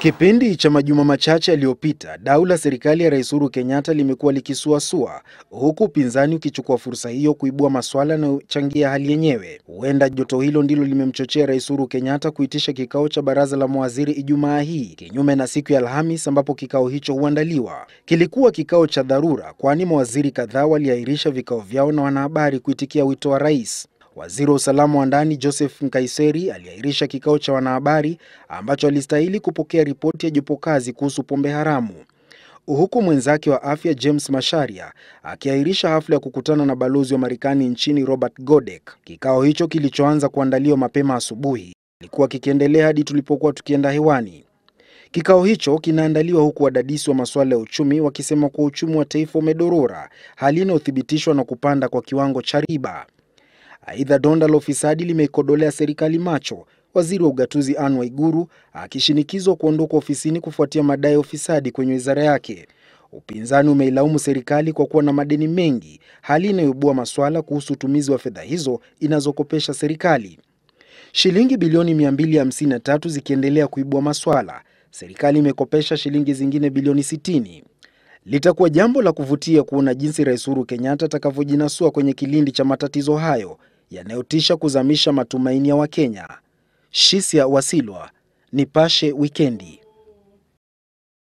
Kipindi cha majuma machache yaliyopita, dau la serikali ya Rais Uhuru Kenyatta limekuwa likisuasua, huku upinzani ukichukua fursa hiyo kuibua maswala yanayochangia hali yenyewe. Huenda joto hilo ndilo limemchochea Rais Uhuru Kenyatta kuitisha kikao cha baraza la mawaziri Ijumaa hii, kinyume na siku ya Alhamis ambapo kikao hicho huandaliwa. Kilikuwa kikao cha dharura, kwani mawaziri kadhaa waliahirisha vikao vyao na wanahabari kuitikia wito wa rais. Waziri wa usalama wa ndani Joseph Nkaiseri aliahirisha kikao cha wanahabari ambacho alistahili kupokea ripoti ya jopo kazi kuhusu pombe haramu, huku mwenzake wa afya James Masharia akiahirisha hafla ya kukutana na balozi wa Marekani nchini Robert Godek. Kikao hicho kilichoanza kuandaliwa mapema asubuhi kilikuwa kikiendelea hadi tulipokuwa tukienda hewani. Kikao hicho kinaandaliwa huku wadadisi wa masuala ya uchumi wakisema kuwa uchumi wa taifa umedorora, hali inayothibitishwa na kupanda kwa kiwango cha riba. Aidha, donda la ufisadi limeikodolea serikali macho, waziri wa ugatuzi Anne Waiguru akishinikizwa kuondoka ofisini kufuatia madai ya ufisadi kwenye wizara yake. Upinzani umeilaumu serikali kwa kuwa na madeni mengi, hali inayoibua maswala kuhusu utumizi wa fedha hizo inazokopesha serikali. Shilingi bilioni 253 zikiendelea kuibua maswala, serikali imekopesha shilingi zingine bilioni 60. Litakuwa jambo la kuvutia kuona jinsi Rais Uhuru Kenyatta atakavyojinasua kwenye kilindi cha matatizo hayo yanayotisha kuzamisha matumaini ya Wakenya. Shisia Wasilwa, Nipashe Wikendi.